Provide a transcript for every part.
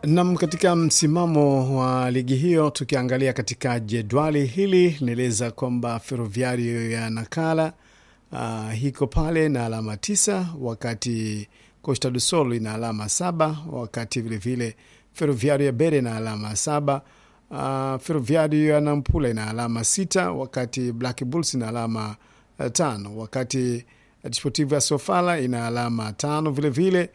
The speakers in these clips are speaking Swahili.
Nam, katika msimamo wa ligi hiyo, tukiangalia katika jedwali hili linaeleza kwamba Ferroviario ya Nakala uh, iko pale na alama tisa, wakati Costa do Sol ina alama saba, wakati vilevile Ferroviario ya Bere na alama saba. Uh, Ferroviario ya Nampula ina alama sita, wakati Black Bulls ina alama uh, tano, wakati Desportivo ya Sofala ina alama tano vilevile vile,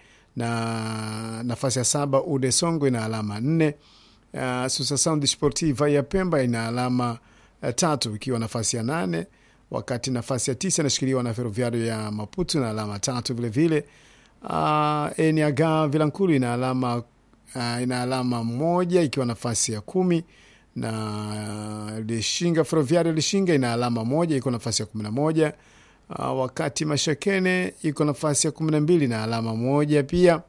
na nafasi ya saba Ude Songo ina alama nne. Uh, Susasound Sportiva ya Pemba ina alama uh, tatu ikiwa nafasi ya nane, wakati nafasi ya tisa inashikiliwa na Ferroviario ya Maputo na alama tatu vilevile. Uh, Eniaga Vilankulu ina alama uh, ina alama moja ikiwa nafasi ya kumi na uh, Lishinga Ferroviario Lishinga ina alama moja iko nafasi ya kumi na moja. Uh, wakati Mashakene iko nafasi ya kumi na mbili na alama moja pia.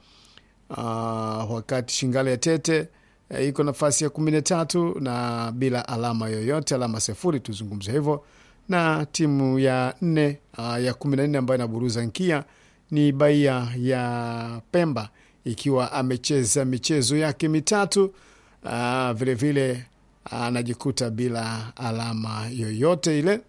Uh, wakati Shingale ya Tete uh, iko nafasi ya kumi na tatu na bila alama yoyote, alama sifuri, tuzungumze hivyo. Na timu ya nne uh, ya kumi na nne ambayo inaburuza nkia ni Baia ya Pemba ikiwa amecheza michezo yake mitatu uh, vilevile anajikuta uh, bila alama yoyote ile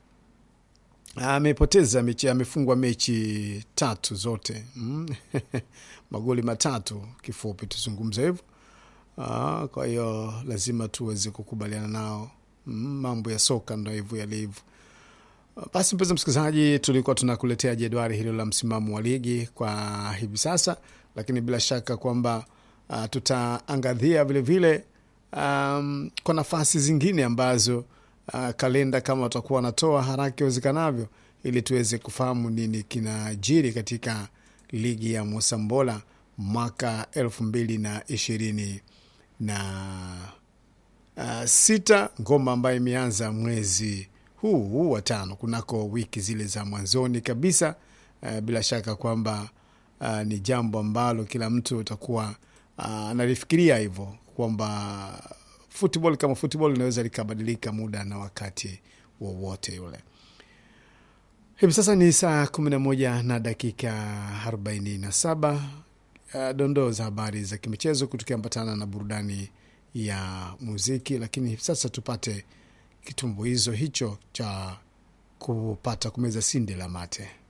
amepoteza mechi, amefungwa mechi tatu zote mm. magoli matatu kifupi, tuzungumza hivyo. Kwa hiyo lazima tuweze kukubaliana nao mm, mambo ya soka ndo hivyo yalivyo. Basi mpenzi msikilizaji, tulikuwa tunakuletea jedwali hilo la msimamo wa ligi kwa hivi sasa, lakini bila shaka kwamba uh, tutaangazia vilevile um, kwa nafasi zingine ambazo Uh, kalenda kama watakuwa wanatoa haraka iwezekanavyo, ili tuweze kufahamu nini kinajiri katika ligi ya Mosambola mwaka elfu mbili na ishirini na uh, sita, ngoma ambayo imeanza mwezi huu huu wa tano kunako wiki zile za mwanzoni kabisa. Uh, bila shaka kwamba uh, ni jambo ambalo kila mtu utakuwa analifikiria uh, hivyo kwamba football kama football linaweza likabadilika muda na wakati wowote ule. Hivi sasa ni saa kumi na moja na dakika arobaini na saba. Uh, dondoo za habari za kimichezo tukiambatana na burudani ya muziki, lakini hivi sasa tupate kitumbuizo hicho cha kupata kumeza sinde la mate.